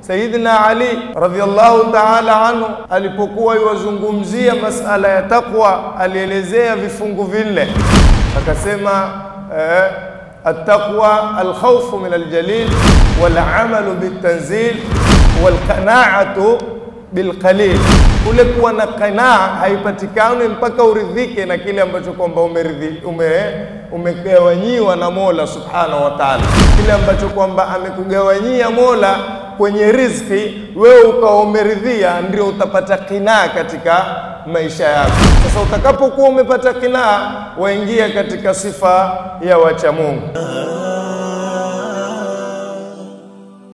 Sayyidina Ali radhiyallahu ta'ala anhu alipokuwa iwazungumzia masala ya taqwa, alielezea vifungu vinne, akasema eh, attaqwa alkhawfu min aljalil walamalu bitanzil walqanaatu bilqalil, kule kuwa na qanaa haipatikani mpaka uridhike na kile ambacho kwamba umeridhi ume umegawanyiwa na Mola subhanahu wa ta'ala, kile ambacho kwamba amekugawanyia Mola kwenye riziki, wewe ukawa umeridhia, ndio utapata qinaa katika maisha yako. Sasa utakapokuwa umepata qinaa, waingia katika sifa ya wacha Mungu.